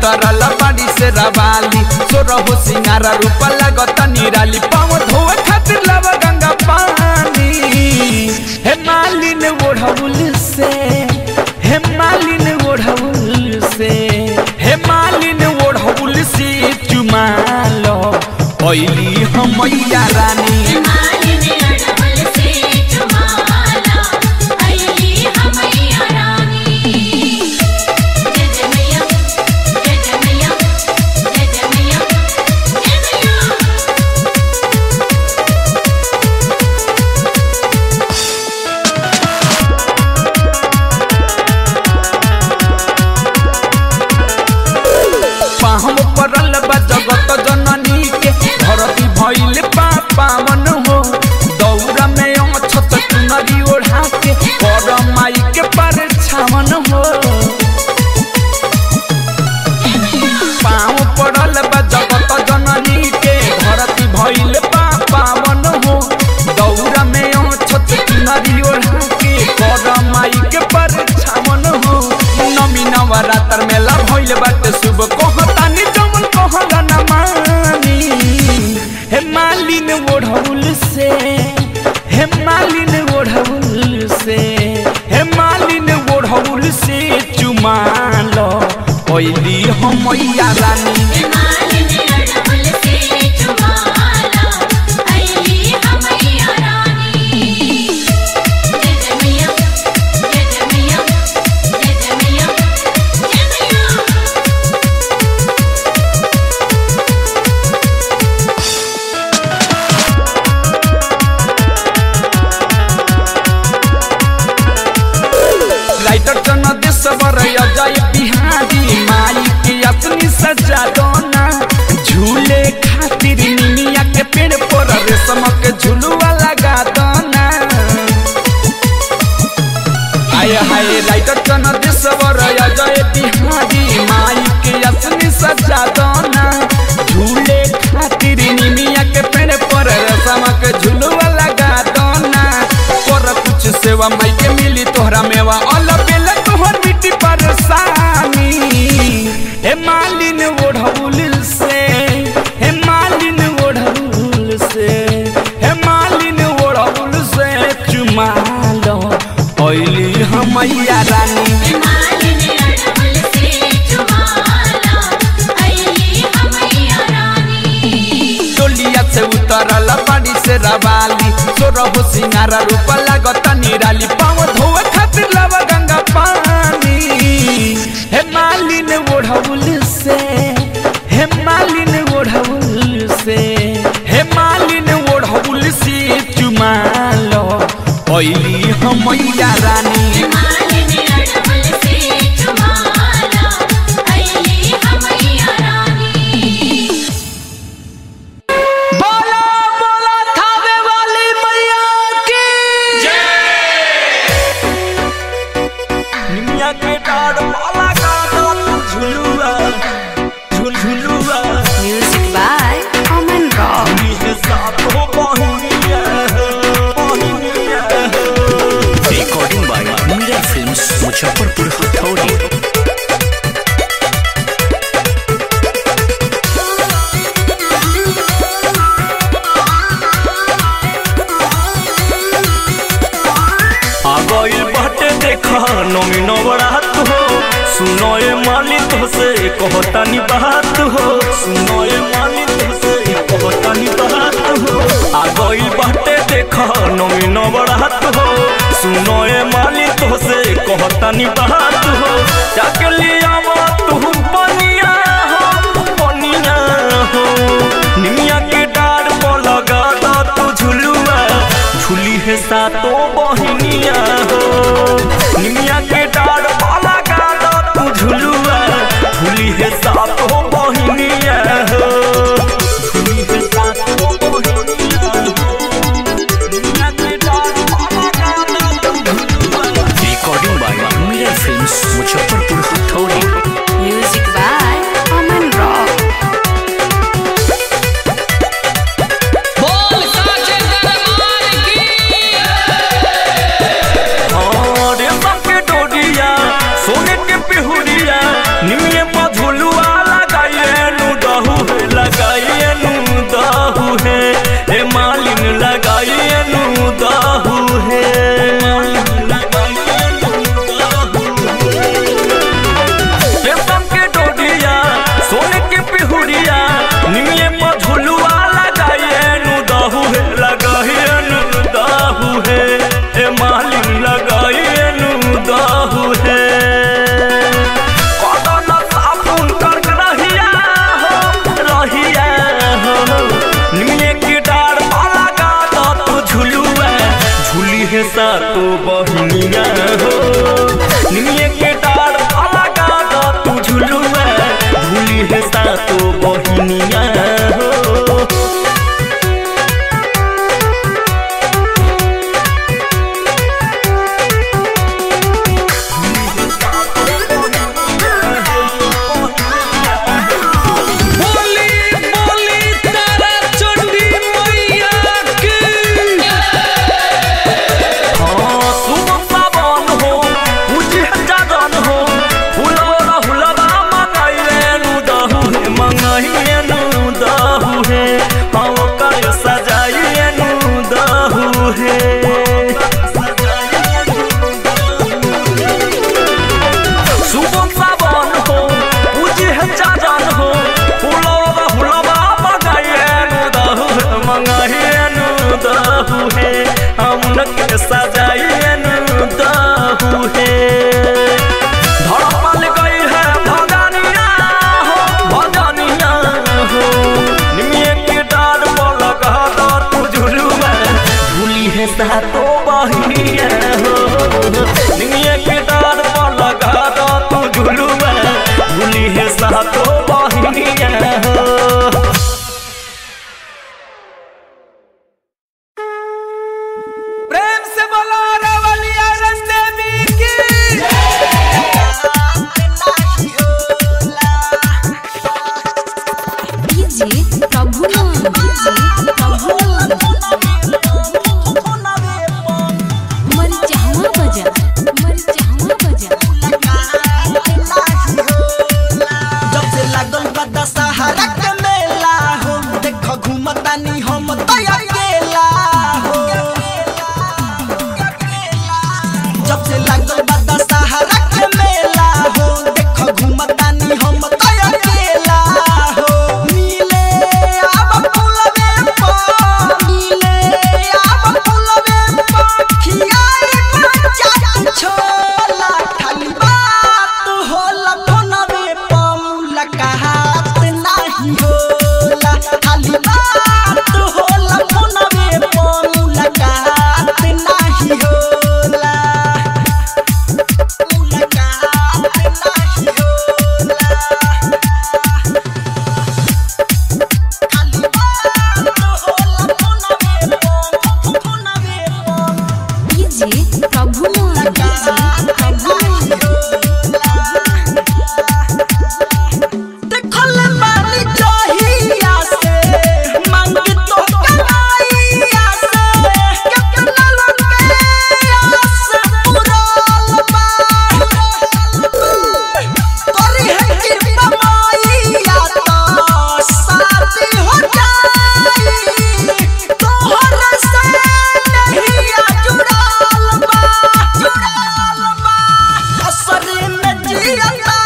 उतरल बाड़ी से रवाली सोरहो सिंगारा रूप लगत निराली पाँव धोए खातिर लव गंगा पानी हे मालिन ओढ़ौल से हे मालिन ओढ़ौल से हे मालिन ओढ़ौल से चुमालो ओइली हमैया रानी मालिनी अड़बल से चुमाला अइली हमैया रानी जय जय मैया जय जय मैया जय जय मैया जय मैया पाहम परल बा जगत जननी के धरती भइल पापा मन हो दौरा में अछत चुनरी ओढ़ा के कर माई के पर छावन हो पाँव पड़ल बा जगत जननी के धरती भइल पापा मन हो दौरा में अछत चुनरी ओढ़ा के कर माई के पर छावन हो नमी नवरात्र मेला भइल बाटे शुभ कहतानी जमन कहला न मानी हे मालिन ओढ़ौल से हे मालिन ओढ़ौल से हे मालिन ओढ़ौल से चुमालो ओइली हमैया रानी मालिनी अड़बल से चुमाला अइली हमैया रानी जय जय मैया जय जय मैया जय जय मैया जय मैया राइटर जन देशवर अजय बिहारी माई के अपनी सजा दोना झूले खातिर निमिया के पेड़ पर रेशम के झुलुआ लगा दोना आय हाय राइटर जन देशवर अजय बिहारी माई के अपनी सजा दोना झूले खातिर निमिया के पेड़ पर रेशम के झुलुआ लगा दोना कर कुछ सेवा माई के मिली तोहरा मेवा अल बेला तोहर मिट्टी परेशानी हे मालिन ओढ़ौल से हे मालिन ओढ़ौल से हे मालिन ओढ़ौल से चुमा लो ओइली हमैया रानी मालिनी अड़बल से चुमाला अइली हमैया रानी टोलिया से उतरल बाड़ी से रवाली सोरहो सिंगारा रूप लागत निराली पाँव धोए खातिर लव गंगा पानी हे मालिन ओढ़ौल से हे मालिन ओढ़ौल से हे मालिन ओढ़ौल से चुमालो ओइली हमैया रानी मालिनी अड़बल से चुमाला अइली हमैया रानी बोला बोला थावे वाली मैया की निमिया के डाढ़ वाला गाना झुलुआ झुल झुलुआ Music by Common Rock. ये साथ हो बहिनिया बहिनिया recording by Meera films Muzaffarpur Hathauri आ गइल बाटे देखा नमी नवरात हो सुनो ए माली तो से कहतानी बात हो सुनो ए माली तो से कहतानी बात हो आ गइल बाटे देखा नमी नवरात हो सुनो ए माली तो से कहतानी बात हो जाके लिया तू पनिया हो पनिया हो निमिया के डार पर लगा दा तू झुलुआ झुली है सातो बहिनिया हो निमिया के डार पर लगा दा तू झुलुआ झुली है सातो बहिनिया हो झुली है सातो बहिनिया हो निमिया के डार पर लगा दा तू झुलुआ recording by Meera films Muzaffarpur Hathauri Music by Common Rock. बोल साचे दरबार की हाँ, रेशम के डोरिया सोने के पिहुरिया निमिये पर झुलुआ जियता